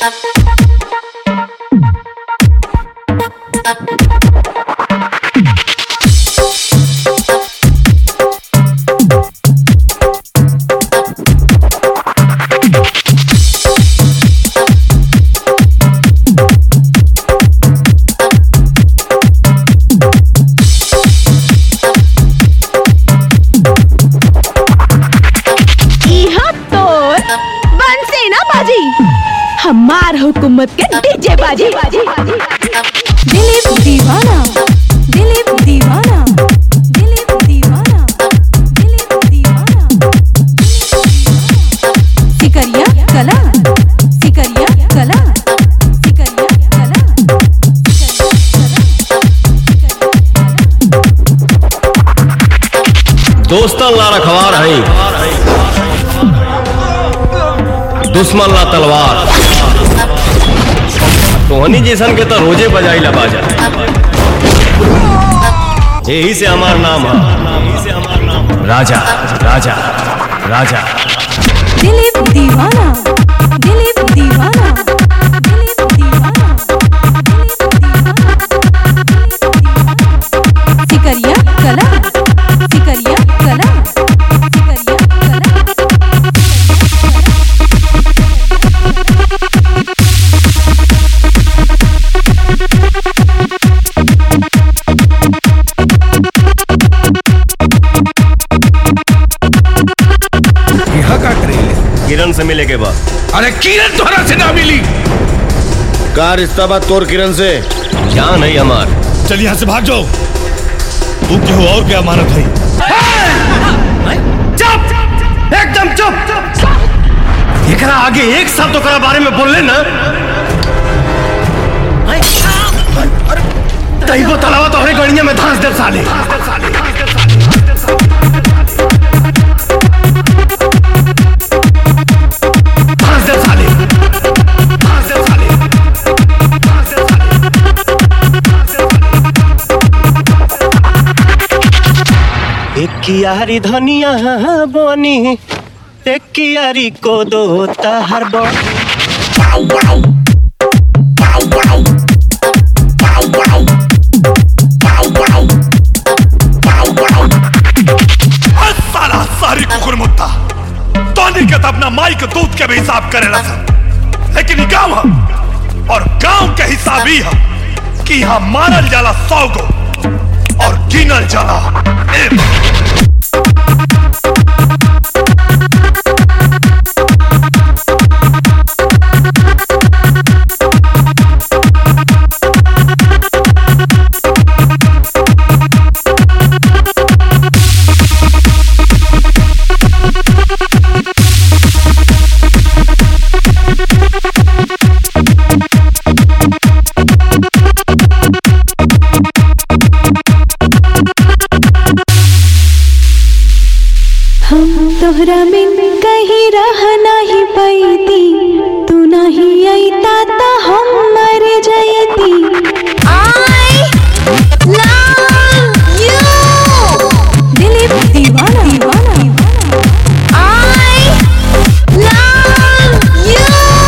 इहा तोर बनसे ना बाजी हमार हुकूमत के डीजे बाजी दिलीप दीवाना दिलीप दीवाना दिलीप दीवाना दिलीप दीवाना सिकरिया कला सिकरिया कला सिकरिया कला दोस्तन ला रखवार हई दुश्मन ला तलवार तोहनी जैसन के तो रोजे बजाई ला बाजा यही से हमार नाम है राजा राजा राजा दिलीप दीवाना दिलीप दीवाना दिलीप दीवाना दिलीप दीवाना सिकरिया कला सिकरिया कला सिकरिया कला यहाँ का करेले किरण से मिले के बाद अरे किरण तोहरा से ना मिली का रिश्ता बात तोर किरण से क्या नहीं हमार चल यहाँ से भाग जाओ तू क्यों और क्या अमानत है चुप एकदम चुप एकरा आगे एक शब्द ओकरा बारे में बोलले ना तैबो तलावा तोहरे गड़िया में धांस दे साले धांस दे साले धांस दे साले धांस दे साले एक कियारी धनिया बनी एक कियारी को दो हर बो साला सारी कुकुर मुत्ता तोनी के तो अपना माई के दूध के भी हिसाब करे ना सर लेकिन ये गांव है और गांव के हिसाब ही है कि यहाँ मारल जाला सौ को और गिनल जाला एक हम तोहरा बिन कहीं रह नहीं पैती तू नहीं अईता ता हम मर जयती आई लव यू दिलीप दीवाना दीवाना आई लव यू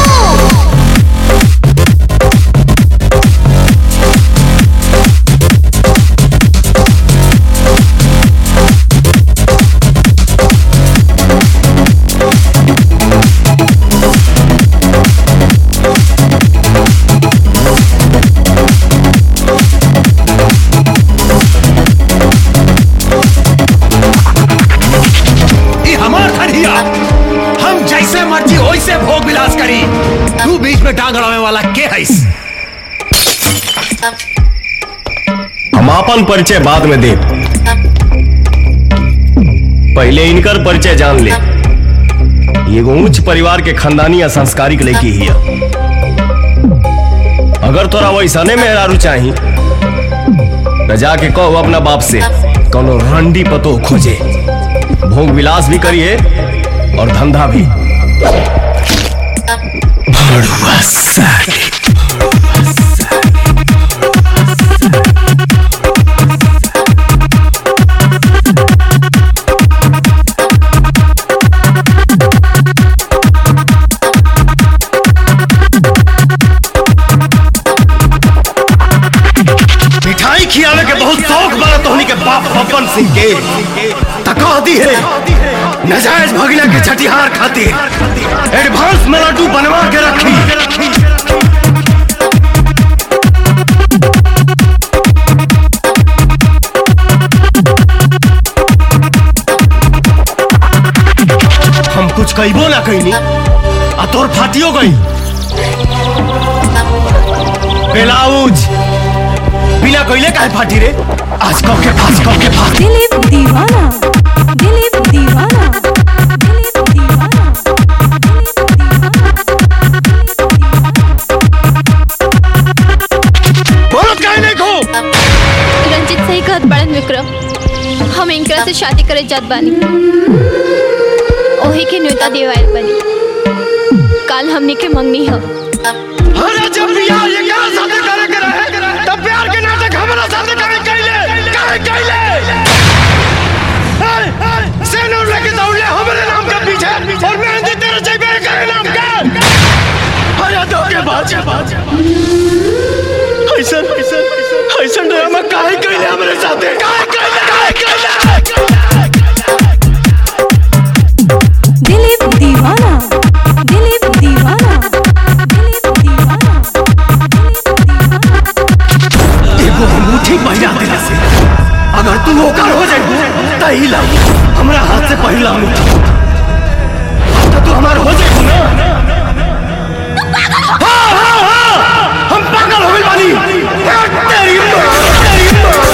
ये हमार खड़िया हम जैसे मर्जी वैसे भोग विलास करी तू बीच में टांग अड़ावे वाला के हैस हम अपन परिचय बाद में दे पहले इनकर परिचय जान ले ये एगो उच्च परिवार के खानदानी या संस्कारिक लड़की ही है अगर तोरा वैसने मेहरारू चाही तो जाके कहो अपना बाप से कोनो रंडी पतो खोजे भोग विलास भी करिए और धंधा भी भड़ुआ साले। सिंह के तका दी है नजायज भगना के छठिहार खातिर एडवांस में लड्डू बनवा के रखी हम कुछ कईबो ना कईनी आ तोर फाटियो गई बेलाउज बिना कइले काहे फाटी रे आज कब के फास कब के फास दिलीप दीवाना दिलीप दीवाना दिलीप दीवाना बोलत काहे नहीं खो रंजित सही कहत बड़न विक्रम हम इनकरा से शादी करे जात बानी ओही के न्योता देवायल बनी काल हमने के मंगनी ह अरे जब बियाह ये क्या शादी करे के रहे तब प्यार के नाटक हमरा साथे काहे कइले काहे कइले सेनूर लेके दौड़ले हमरे नाम के पीछे और मेहंदी तेरे जेबे करे नाम के अरे तो के बात ऐसा ऐसा ऐसा ड्रामा काहे कइले हमरे साथे काहे कइले काहे कइले दिलीप दीवाना दिलीप दीवाना दिलीप दीवाना एगो अंगूठी पहिरा देला से अगर तू ओकर हो जाई त ही ला हमरा हाथ से पहिला अंगूठी तो तू हमार हो जाई ना हाँ, हाँ, हाँ, हम पागल हो गइल बानी तेरी माँ, तेरी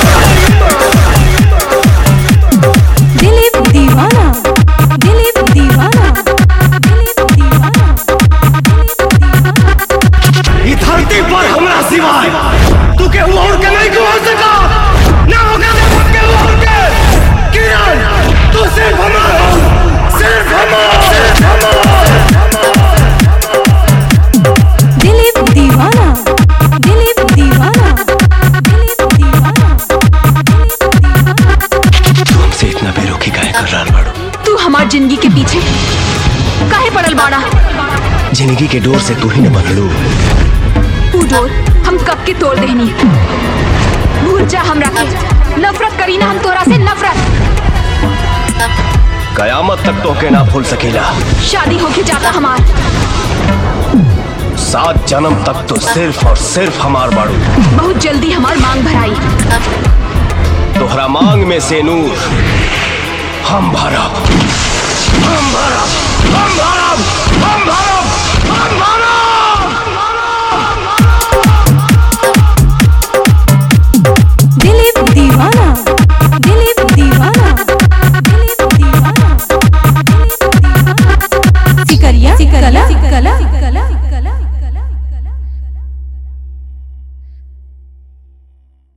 माँ। दिलीप दीवाना दिलीप दीवाना दिलीप दीवाना ई धरती पर हमरा सिवाय तू के और के नहीं को हो सका ना होगा ना के और के किरण तू सिर्फ हमारा हो सिर्फ हमारा सिर्फ हमारा दिलीप दीवाना दिलीप दीवाना दिलीप दीवाना तुमसे इतना बेरुखी काहे कर रहा बाड़ू तू हमार जिंदगी के पीछे काहे पड़ल बाड़ा जिंदगी के डोर से तू ही न बदलू तू डोर हम कब के तोड़ देनी भूल जा हमरा के नफरत करी ना हम तोरा से नफरत कयामत तक तो के ना भूल सकेला शादी होके जाता हमार सात जन्म तक तो सिर्फ और सिर्फ हमार बाड़ू बहुत जल्दी हमार मांग भराई तोहरा मांग में से नूर हम भरब हम भरब